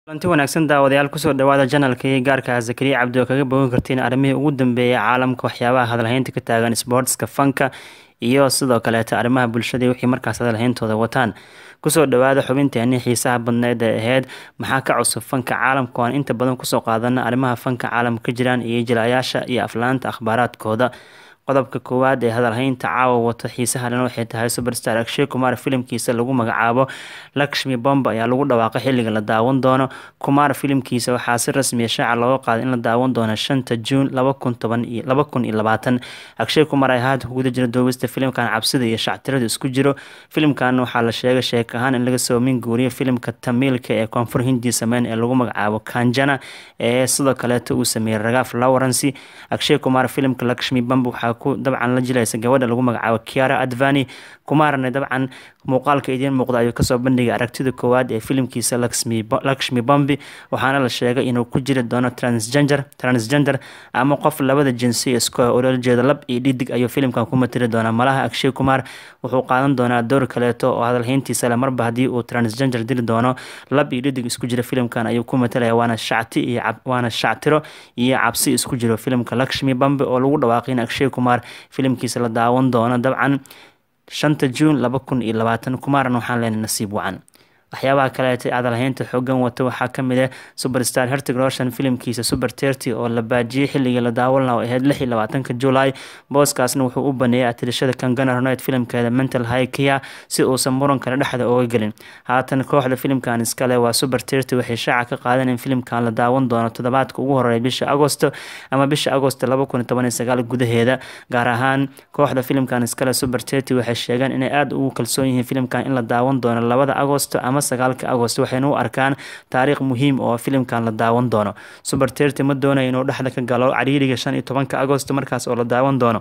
kulanti wanaagsan daawadayaal kusoo dhawaada janalka iyo gaarka zakariya cabdi oo kaga bogan kartiin arrimihii ugu dambeeyay caalamka waxyaabaha hadalhaynta ka taagan sportska fanka iyo sidoo kaleeta arrimaha bulshada wixii markaas hadalhayntooda wataan kusoo dhawaada xubinteeni xiisaha badneed ee ahayd maxaa ka cusub fanka caalamka aan inta badan kusoo qaadana arrimaha fanka caalamka ka jiraan iyo jilayaasha iyo aflaanta akhbaaraadkooda qodobka koowaad ee hadalhaynta caawa wato xiisaha dhan waxay tahay superstar akshay kumar filimkiisa lagu magacaabo lakshmi bomba ayaa lagu dhawaaqay xilliga la daawan doono kumar filimkiisa waxaa si rasmiya shaaca looga qaaday in la daawan doono shanta juun laba kun toban iyo laba kun iyo labaatan akshay kumar ay haatan kuguda jira duubista filimkan cabsida iyo shactirada isku jiro filimkan waxaa la sheegay sheek ahaan in laga soo min guuriyo filimka tamiilka ee koonfur hindi sameyn ee lagu magacaabo kanjana ee sidoo kaleeta uu sameeyey ragaaf lawrence akshay kumar filimka lakshmi bomba waxaa dabcan la jilaysa gabadha lagu magacaabo kiara advani kumaarna dabcan muuqaalka idiin muuqda ayuu kasoo bandhigay aragtida koowaad ee filimkiisa lakshmi bombi waxaana la sheegay inuu ku jiri doono transgender transgender ama qof labada jinsi isku olala jeeda lab iyo dhidig ayuu filimkan ku matiri doonaa malaha akshay kumar wuxuu qaadan doonaa door kaleeto oo hadalhayntiisa le marba haddii uu transgender dili doono lab iyo dhidig isku jira filimkan ayuu ku matalaya waana shacti iyo waana shactiro iyo cabsi isku jiro filimka lakshmi bombi oo lagu dhawaaqay in akshay kumar filimkiisa la daawan doono dabcan shanta juun laba kun iyo labaatan kumaarna waxaan leenay nasiib wacan waxyaabaha kaleeta adalhaynta xoogan wata waxaa kamid ah superstar hertig roshan filimkiisa super terty oo la baajiyey xilligii la daawan laha oo ahayd lix iyo labaatanka july booskaasna wuxuu u baneeyay atirashada kangana ronet filimkeeda mental high kia si uusan muran kale dhexda ooga gelin haatan kooxda filimkan iskale waa super terty waxay shaaca ka qaadan in filimkan la daawan doono toddobaadka ugu horeeya bisha agosto ama bisha agosto laba kun iyo toban iyo sagaal gudaheeda gaar ahaan kooxda filimkan iskale super terty waxay sheegeen inay aada ugu kalsoon yihiin filimkan in la daawan doono labada agosto ama sagaalka agost waxayna u arkaan taariikh muhiim oo filimkan la daawan doono super terty ma doonayo inuu dhexda ka galo cariiriga shan iyo tobanka agost markaas oo la daawan doono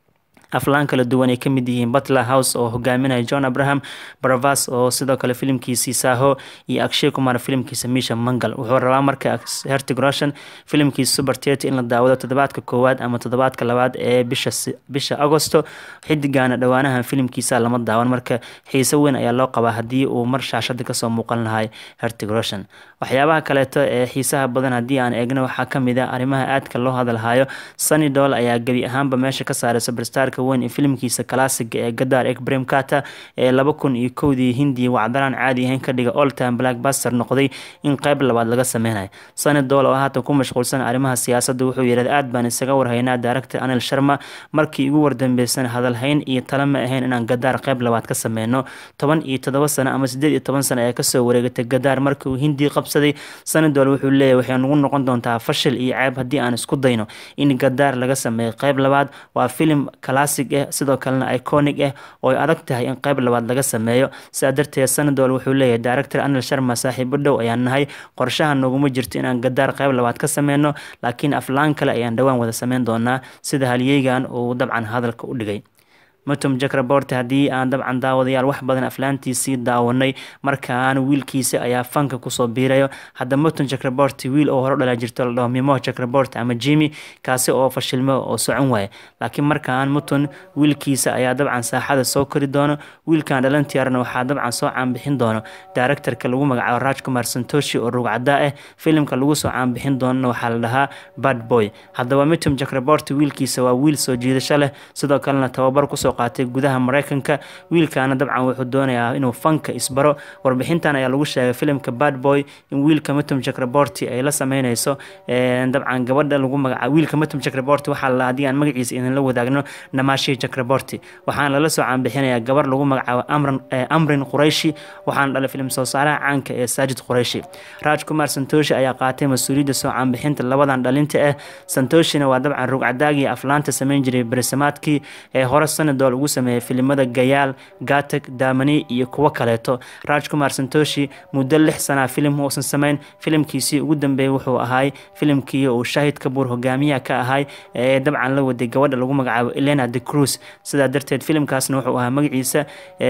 aflaan kala duwan ay kamid yihiin butler house oo hogaaminaya john abraham baravas oo sidoo kale filimkiisii saaho iyo akshay kumar filimkiisa misha mangal wuxuu rabaa marka hertig roshan filimkiisa super terty in la daawado toddobaadka koowaad ama toddobaadka labaad ee bisha bisha agosto xidigana dhowaanahan filimkiisa lama daawan marka xiise weyn ayaa loo qabaa haddii uu mar shaashada kasoo muuqan lahay hertig roshan waxyaabaha kaleeto ee xiisaha badan haddii aan eegno waxaa kamid ah arrimaha aadka loo hadalhayo sunny doll ayaa gebi ahaanba meesha ka saaray superstarka weyn ee filimkiisa kalaasiga ee gadar ekbrem kata ee laba kun iyo kowdii hindiya wacdaraan caadi ahayn ka dhiga oltime blackbuster noqday in qeyb labaad laga sameynayo sunny doll oo haatan ku mashquulsan arrimaha siyaasadda wuxuu yidhahda aad baan isaga warhaynaa director anil sharma markii ugu wardambeysan hadalhayn iyo tala ma ahayn inaan gadaar qeyb labaad ka sameyno toban iyo toddoba sano ama sideed iyo toban sano ee kasoo wareegatay gadaar markii uu hindiya qabsaday sunny doll wuxuu leeyahy waxay nagu noqon doontaa fashil iyo ceeb haddii aan isku dayno in gadaar laga sameeyo qeyb labaad waa filim classic ah sidoo kalena iconic ah oo ay adag tahay in qeyb labaad laga sameeyo sidaa darteed sanadol wuxuu leeyahay director anil sharma saaxiibo dhow ayaan nahay qorshaha naguma jirto inaan gadaar qeyb labaad ka sameyno laakiin aflaan kale ayaan dhowaan wada sameyn doonaa sida halyeygan uu dabcan hadalka u dhigay mutum jakraborte haddii aan dabcan daawadayaal wax badan aflaantiisii daawanay markaan wiilkiisa ayaa fanka kusoo biirayo hadda mutum jakraborte wiil oo hore dhala jirto la dhaho mimo jakraborte ama jimi kaasi oo fashilmo oo socon waaya laakiin markaan mutun wiilkiisa ayaa dabcan saaxada soo kori doono wiilkan dhalantiyaarna waxaa dabcan soo caanbixin doono directorka lagu magacaabo raj kumar santoshi oo rugcadaa ah filimka lagu soo caanbixin doonana waxaa la dhahaa bad boy haddaba mutum jakraborte wiilkiisa waa wiil soo jiidasho leh sidoo kalena tababar kusoo qaatay gudaha mareykanka wiilkaana dabcan wuxuu doonayaa inuu fanka isbaro warbixintan ayaa lagu sheegay filimka bad boy in wiilka mutum jakraborti ay la sameyneyso dabcan gabadha lagu magaca wiilka mutum jakraborti waxaa la haddii aan magaciisa idinla wadaagno namashi jakraborti waxaana lala soo caanbixinayaa gabar lagu magacaabo amran amrin qurayshi waxaana dhalay filim soo saaraha caanka ee saajid qurayshi raj kumar santoshi ayaa qaatay mas-uuliyadda soo caanbixinta labadan dhalinta ah santoshina waa dabcan rugcadaagii aflaanta sameyn jiray berisamaadkii ee hore sanadol ugu sameeyay filimada gayaal gatag daamani iyo kuwo kaleeto raj kumar santoshi muddo lix sanaa filim uusan sameyn filimkiisii ugu dambeeyay wuxuu ahaay filimkii uu shaahid kabuur hogaamiyaha ka ahay ee dabcan la waday gabadha lagu magacaabo elena de cruz sidaa darteed filimkaasna wuxuu ahaa magaciisa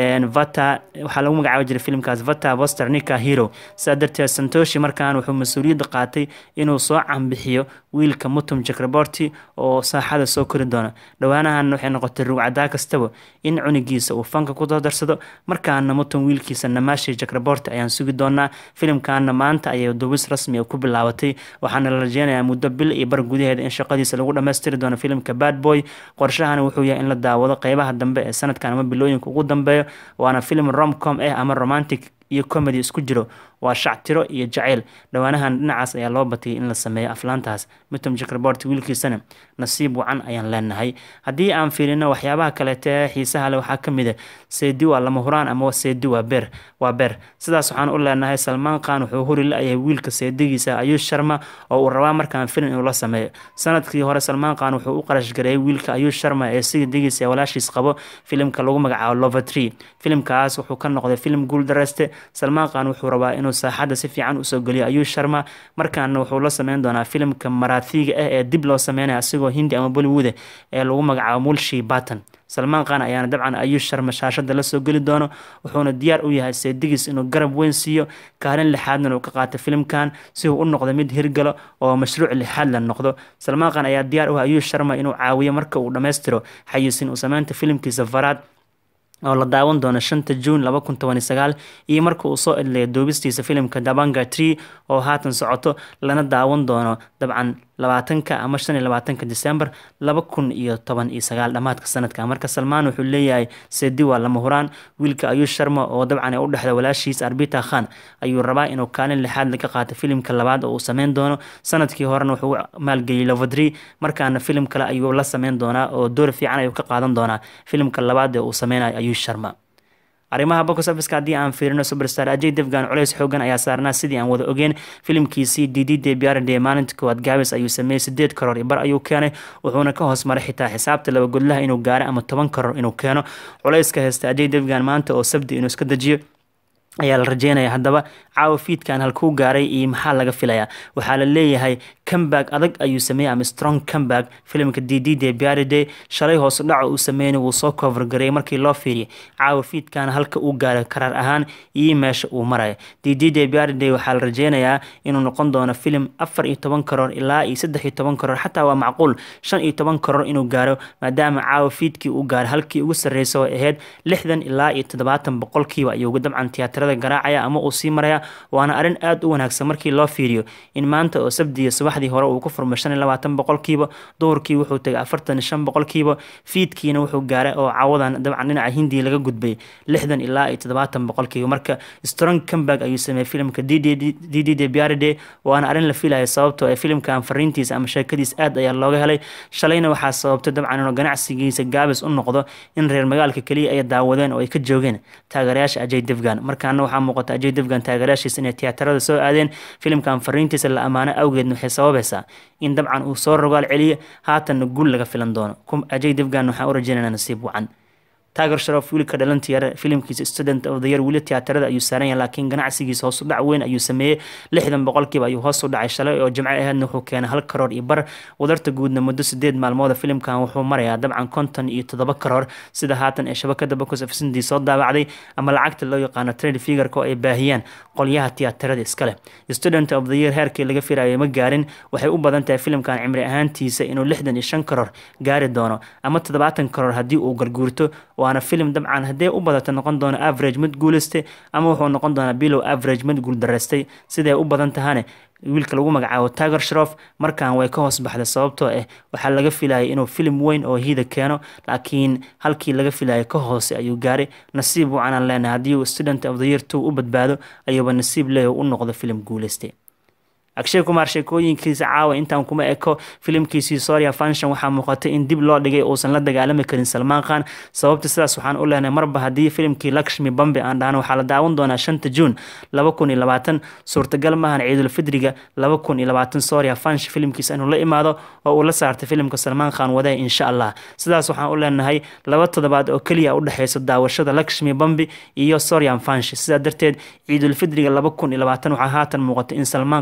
vata waxaa lagu magacaabi jiray filimkaas vata vosternica hero sidaa darteed santoshi markaan wuxuu mas-uuliyadda qaatay inuu soo canbixiyo wiilka mutum jakraborti oo saaxada soo kori doona dhowaanahan waxay noqotay rugcadaa kasta kastaba in cunigiisa uu fanka ku darsado markaana mutan wiilkiisa namashi jakraborti ayaan sugi doonaa filimkaana maanta ayay duubis rasmi ku bilaabatay waxaana la rajeynayaa muddo bil iyo bar gudaheeda in shaqadiisa lagu dhammaystiri doono filimka bad boy qorshahana wuxuu yahay in la daawado qeybaha dambe ee sanadkan ama bilooyinka ugu dambeeyo waana filim romcom ah ama romantic iyo comedy isku jiro waa shactiro iyo jaceyl dhowaanahan dhinacaas ayaa loo batiyay in la sameeyo aflaantaas mitom jakrabort wiilkiisana nasiib wacan ayaan leenahay haddii aan fiirino waxyaabaha kaleete ee xiisaha leh waxaa kamid a seedi waa lama huraan ama seedi waa beer waa beer sidaas waxaan u leenahay salmaan khan wuxuu huri la-yahay wiilka seedigiisa ayuush sharma oo uu rabaa markaan filim inuu la sameeyo sanadkii hore salmaan khan wuxuu u qarash gareeyay wiilka ayuush sharma ee sidigiisa walaashiis qabo filimka lagu magacaabo lovatry filimkaas wuxuu ka noqday filim guul dareyste salmaan khan wuxuu rabaa inuu saaxadda si fiican usoo geliyo ayuush sharma markaana wuxuu la sameyn doonaa filimka maraathiga ah ee dib loo sameynaya asigoo hindi ama bollywood ee lagu magacaabo mulshi batan salmaan khan ayaana dabcan ayuush sharma shaashada lasoo geli doono wuxuuna diyaar u yahay seedigiis inuu garab weyn siiyo kaalin lixaadna uu ka qaato filimkan si uu u noqdo mid hirgalo oo mashruuc lixaad la noqdo salmaan khan ayaa diyaar u ah ayuush sharma inuu caawiyo marka uu dhammaystiro xayiisin uu sameynta filimkiisa faraad oo la daawan doono shanta juun laba kun toban iyo sagaal iyo marka uu soo edleeya duubistiisa filimka dabanga tree oo haatan socoto lana daawan doono dabcan labaatanka ama shan iyo labaatanka december laba kun iyo toban iyo sagaal dhammaadka sanadka marka salmaan wuxuu leeyahay seedi waa lama huraan wiilka ayuush sharma oo dabcan ee u dhexda walaashiis arbita khan ayuu rabaa inuu kaalin lixaad laga qaato filimka labaad oo uu sameyn doono sanadkii horena wuxuu maalgeliyey lovadri markaana filim kale ayuu la sameyn doonaa oo door fiican ayuu ka qaadan doonaa filimka labaad ee uu sameynayo ayuush sharma arrimaha box officeka haddii aan fiirino superstar ajay devgan culeys xoogan ayaa saarnaa sidii aan wada ogeen filimkiisii dd debiarade maalinta koowaad gaabis ayuu sameeyey sideed karoor iyo bar ayuu keenay wuxuuna ka hoos maray xitaa xisaabta laba godlaha inuu gaaro ama toban karoor inuu keeno culeyska haysta ajay devgan maanta oo sabdi inuu iska dejiyo ayaa la rajeynaya haddaba caawa fiidkan halkuu gaaray iyo maxaa laga filayaa waxaa la leeyahay comeback adag ayuu sameeyey ama strong comeback filimka d d de biaride shalay hoos dhaco uu sameeyna wuu soo cover gareeyay markii loo fiiriyay caawa fiidkan halka uu gaaray karaar ahaan iyo meesha uu maraya d d de biaride waxaa la rajeynayaa inuu noqon doono filim afar iyo toban karoor ilaa iyo saddex iyo toban karoor xataa waa macquul shan iyo toban karoor inuu gaaro maadaama caawa fiidkii uu gaaray halkii ugu sarreysa oo ahayd lixdan ilaa iyo toddobaatan boqolkiiba ayuu dabcan tiyaatarada garaacaya ama uu sii maraya waana arrin aada u wanaagsan markii loo fiiriyo in maanta oo sabdiya subaxdii hore uu ku furmay shan iyo labaatan boqolkiiba duhurkii wuxuu tegay afartan iyo shan boqolkiiba fiidkiina wuxuu gaaray oo caawadan dabcan dhinaca hindiya laga gudbay lixdan ilaa iyo toddobaatan boqolkiiba marka strong comeback ayuu sameeyey filimka d d de biaride waana arrin la filaya sababtoo ee filimkan fariintiisa ama sheekadiis aad ayaa looga helay shalayna waxaa sababtay dabcan inuu ganacsigiisa gaabis u noqdo in reer magaalka keliya ay daawadeen oo ay ka joogeen taageerayaasha ajay devgan markaana waxaa muuqata ajay devgan taageerayaashiisa inay tiyaatarada soo aadeen filimkan fariintiisa la ammaano awgeedna waxay sababaysaa in dabcan uu soo rogaal celiyo haatanna guul laga filan doono ajay devgan waxaan u rajeynaynaa nasiib wacan taager sharof wiilka dhalantiya filimkiisa student of the year weli tiyaatarada ayuu saaran yahay laakiin ganacsigiisa hoos u dhac weyn ayuu sameeyey lixdan boqolkiiba ayuu hoos u dhacay shalay oo jimco aheedna wuxuu keenay hal karoor iyo bar wadarta guudna muddo sideed maalmooda filimkan wuxuu marayaa dabcan konton iyo toddoba karoor sida haatan ee shabakada box of sindi soo daabacday ama lacagta loo yaqaano trade figureka oo ay baahiyaan qolyaha tiyaatarada iskale student of the year heerkii laga firayay ma gaarin waxay u badan tahay filimkan cimri ahaantiisa inuu lixdan iyo shan karoor gaari doono ama toddobaatan karoor haddii uu garguurto waana filim dabcan haddee u badata noqon doono average mid guuleystay ama wuxuu noqon doonaa bilow average mid guuldaraystay siday u badan tahane wiilka lagu magacaabo taager shrof markan way ka hoos baxday sababtoo ah waxaa laga filayay inuu filim weyn oo hiida keeno laakiin halkii laga filayay ka hoose ayuu gaaray nasiib wacanaan leenahay haddii uu student of the year two u badbaado ayuuba nasiib leeya u noqdo filim guuleystay agshay kumaar sheekooyinkiisa caawa intaan kuma eko filimkiisii soria function waxaa muuqatay in dib loo dhigay uusan la dagaalami karin salmaan khan sababta sidaas waxaan u leenahay marba haddii filimkii lakshmi bambe aan dhahno waxaa la daawan doonaa shanta juun laba kun iyo labaatan suurtagal maahan ciidulfidriga laba kun iyo labaatan soria function filimkiisa inuu la imaado oo uu la saartay filimka salmaan khan wadaya insha allah sidaas waxaan u leenahay laba toddobaad oo keliya u dhexeysa daawashada lakshmi bambi iyo sorian function sidaa darteed ciidulfidriga laba kun iyo labaatan waxaa haatan muuqatay in salmaan khan loo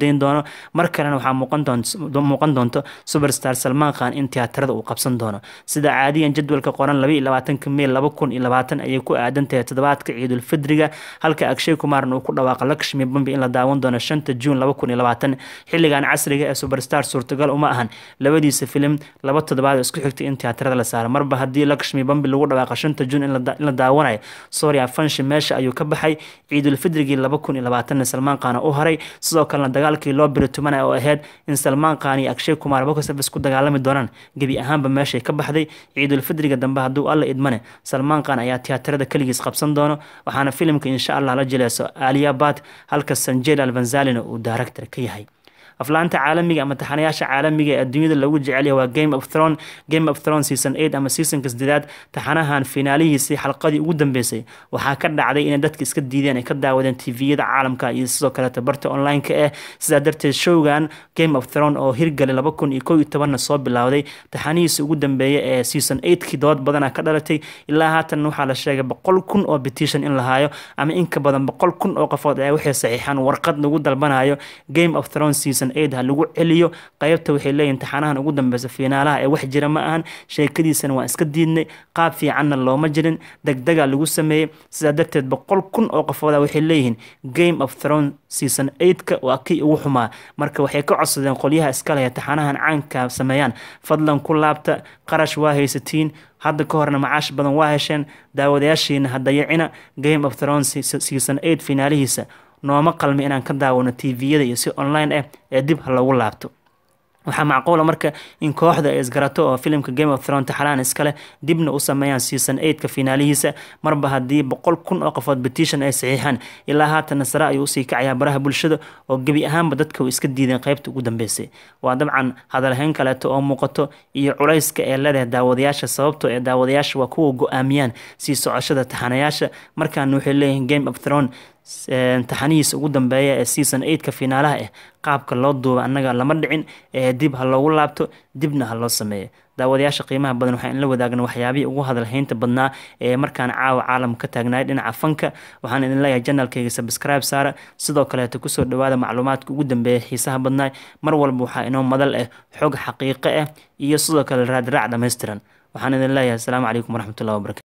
dayn doono mar kalena waxaa muuqan doonto superstar salmaan khan in tiyaatarada uu qabsan doono sida caadiyan jadwalka qoran laba iyo labaatanka mey laba kun iyo labaatan ayay ku aadan tahay toddobaadka ciidulfidriga halka akshay kumaarna uu ku dhawaaqa lakshmi bambi in la daawan doono shanta juun laba kun iyo labaatan xilligan casriga ee superstar suurtagal uma ahan labadiisa filim laba toddobaad oo isku xigtay in tiyaatarada la saaro marba haddii lakshmi bambi lagu dhawaaqa shanta juun in la daawanayo soria fanshi meesha ayuu ka baxay ciidulfidrigii laba kun iyo labaatanna salmaan khan u haray sidoo kalena dagaalkii loo biri tumanaya oo ahayd in salmaan khan iyo akshay kumaar boxoffice ku dagaalami doonaan gebi ahaanba meeshay ka baxday ciidulfidriga dambe hadduu alla idmane salmaan khan ayaa tiyaatarada keligiis qabsan doono waxaana filimka insha allah la jilayso aliyabat halka sanjel albanzalina uu director ka yahay aflaanta caalamiga ama taxanayaasha caalamiga ee adduunyada lagu jecelyahay waa game of throne game of throne season eight ama seasonka sideedaad taxanahan finaalihiisii xalqadii ugu dambeysay waxaa ka dhacday inay dadka iska diideen ay ka daawadeen tviyada caalamka iyo sidoo kaleeta barta online-ka ah sidaa darteed showgan game of throne oo hirgalay laba kun iyo kow iyo tobanna soo bilowday taxanihiisa ugu dambeeya ee season eightkii dood badana ka dhalatay ilaa haatan waxaa la sheegay boqol kun oo petition in la haayo ama in ka badan boqol kun oo qofood ayaa waxay saxiixaan warqad lagu dalbanayo game of throne season eight ha lagu celiyo qaybta waxay leeyihin taxanahan ugu dambeysa fiinaalaha ee wax jira ma ahan sheekadiisana waan iska diidnay qaab fiicanna looma jirin degdega lagu sameeyey sidaa darteed boqol kun oo qofooda waxay leeyihiin game of throne season eightka waa kii ugu xumaa marka waxay ka codsadeen qolyaha iskaleya taxanahan caanka sameeyaan fadlan ku laabta qarash waa haysatiin hadda ka horna macaash badan waa hesheen daawadayaashiina ha dayacina game of throne season eight finaalihiisa nooma qalmi inaan ka daawano tviyada iyo si online ah ee dib ha loogu laabto waxaa macquula marka in kooxda ay isgarato oo filimka game of throne taxalaan iskale dibna u sameeyaan season eightka finaalihiisa marba haddii boqol kun oo qofood petition ay saxiixaan ilaa haatana sare ayuu usii kacayaa baraha bulshada oo gebi ahaanba dadka u iska diideen qaybta ugu dambeysay waa dabcan hadalhayn kaleeto oo muuqato iyo culayska ee leedahay daawadayaasha sababtoo ee daawadayaasha waa kuwa go-aamiyaan sii socoshada taxanayaasha markaana waxay leeyihiin game of throne taxanihiisa ugu dambeeya ee season eightka finaalaha ah qaabka loo duuba annaga lama dhicin ee dib ha loogu laabto dibna ha loo sameeyo daawadayaasha qiimaha badan waxaan la wadaagna waxyaabihii ugu hadalhaynta badnaa ee markaan caawa caalamka ka taagnaay dhinaca fanka waxaan idin leeyahay janalkayga subscribe saara sidoo kaleeta kusoo dhawaada macluumaadka ugu dambeeya xiisaha badnaay mar walba waxaa inoo madal ah xog xaqiiqo ah iyo sidoo kale raadraac dhammaystiran waxaan idin leeyahay asalaamu calaykum waraxmatullahi wabarakatu